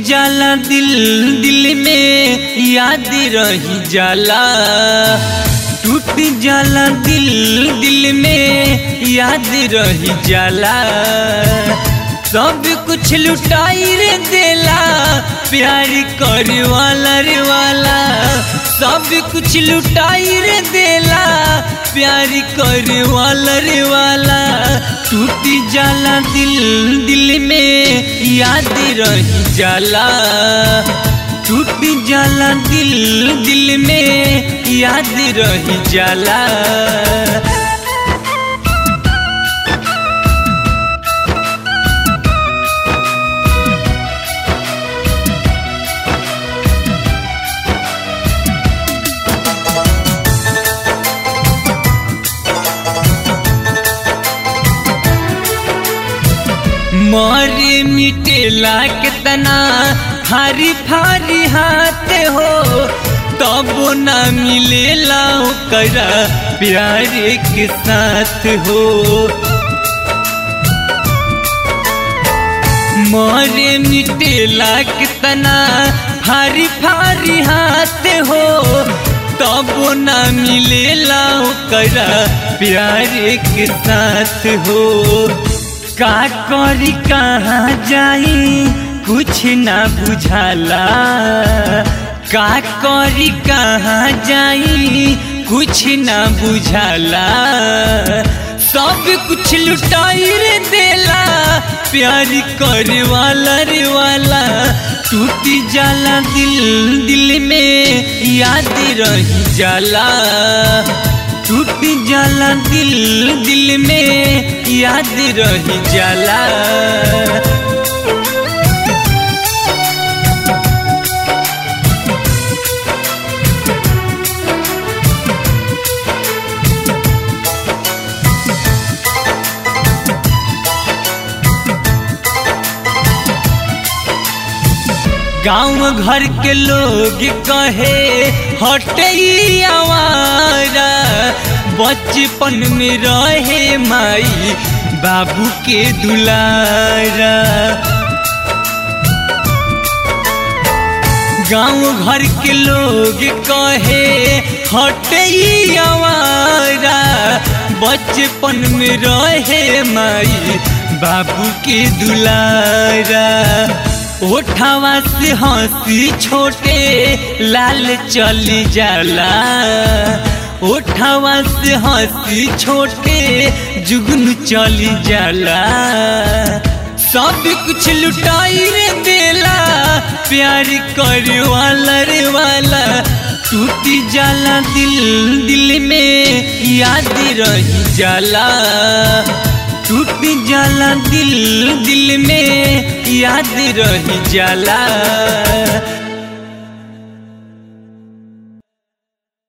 जाला दिल दिल में याद रही जाला टूट जाला दिल दिल में याद रही जाला सब कुछ लुटाई रे देला प्यार करे वाला रे वाला सब कुछ लुटाई रे देला प्यार करे वाला रे वाला टूट जाला दिल दिल में याद रही जाला टूट जाला दिल दिल में याद रही जाला मारे मिटेला कितना फारी फारी हाथ हो तब ना मिलेला करा प्यार के साथ हो मारे मिटेला कितना फारी फारी हाथ हो तब ना मिलेला करा प्यार के साथ हो का करी कहाँ जाई कुछ ना बुझाला का करी कहाँ जाई कुछ ना बुझाला सब कुछ लुटाई रे देला प्यार करे वाला रे वाला टूट जाला दिल दिल में याद रही जाला टूट जाला दिल दिल में याद रही जाला गांव घर के लोग कहे हटई आवारा बचपन में रहे माई बाबू के दुलारा गांव घर के लोग कहे हटई आवारा बचपन में रहे माई बाबू के दुलारा ओठवा से हंसी छोटे लाल चली जाला ओठवा से हंसी छोटे जुगन चली जाला सब कुछ लुटाई रे देला प्यार करे वाला रे वाला टूट जाला दिल दिल में याद रही जाला टूट जाला दिल दिल में याद रही जाला